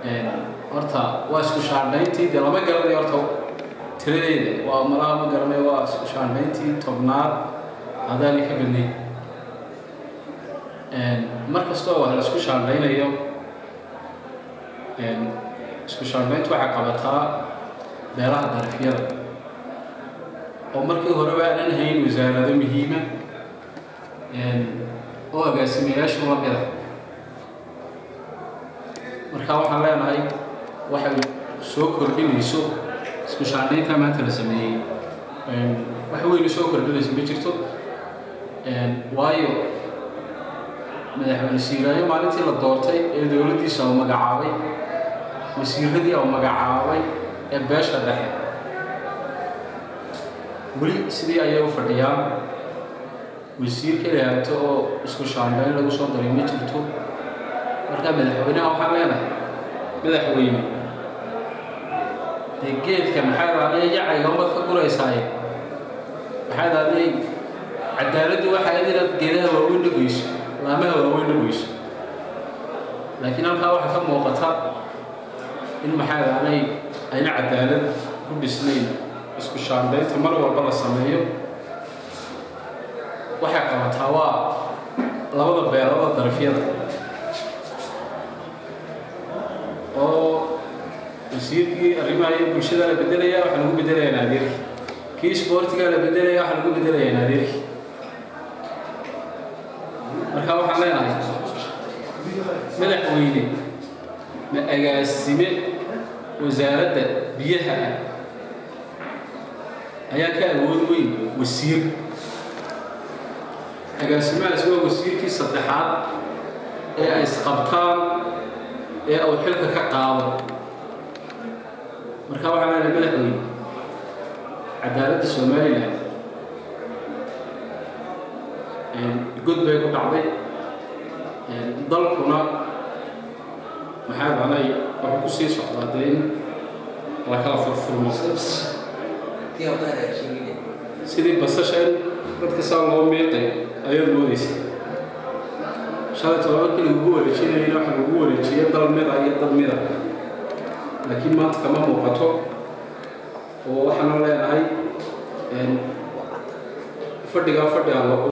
horta waa isku shaandhayntii dee lama garanayo horta tiradeeda waa malaha ma garanayo waa isku shaandhayntii tobnaad haddaanay ka badnayn mar kastoo wax la isku shaandhaynayo isku shaandhayntu waxay qabataa beelaha darafyada oo markii horeba aanan hayn wasaarado muhiima oo agaasimayaashu la mida marka waxaan leenahay waxay soo kordhinayso isku shaandhaynta maanta la sameeyey wax weyna soo kordhinayso ma jirto waayo madaxweyne siiraayo maalintii la doortay ee dowladdiisa uu magacaabay wasiiradii uu magacaabay ee beesha dhexe weli sidii ayay u fadhiyaan wasiir keliyato oo isku shaandhayn lagu soo daray ma jirto markaa madaxweynaha waxaan leenahay madaxweyne dee geedka maxaa daaday yacayga umad ka guraysaaye maxaa daaday cadaaladdu waxaa inaad geedaha waaweyn dhageyso laamaha waaweyn dhageyso laakiin halkaa waxaa ka muuqata in maxaa daaday ayna cadaalad ku dhisnayn isku shaandhaynta mar walba la sameeyo waxay qabataa waa labada beelada darafyada oo wasiirkii arrimaha iyo bulshada la bedelaya waxaa lagu bedelayaa naadirki kii isboortiga la bedelaya waxaa lagu bedelayaa naadirki marka waxaan leenahay madaxweyne ma agaasime wasaaradda biyaha ah ayaa ka awood weyn wasiir agaasimahaas waa wasiirkii saddexaad ee ay isqabtaan ee uu xilka ka qaado marka waxaa leenahay madaxweyne cadaaladda somalilan god bay ku dhacday dalkuna maxaa dhalay wuxuu ku sii socdaa dee in la kala furfurmo sidii basasha in dadka saa loo miiqay ayaad moodaysa shalay toba markii lagugu wareejinayna waxa lagu wareejiya dal mida iyo dad mida laakiin maanta kama muuqato oo waxaana leenahay fadhigaa fadhi aan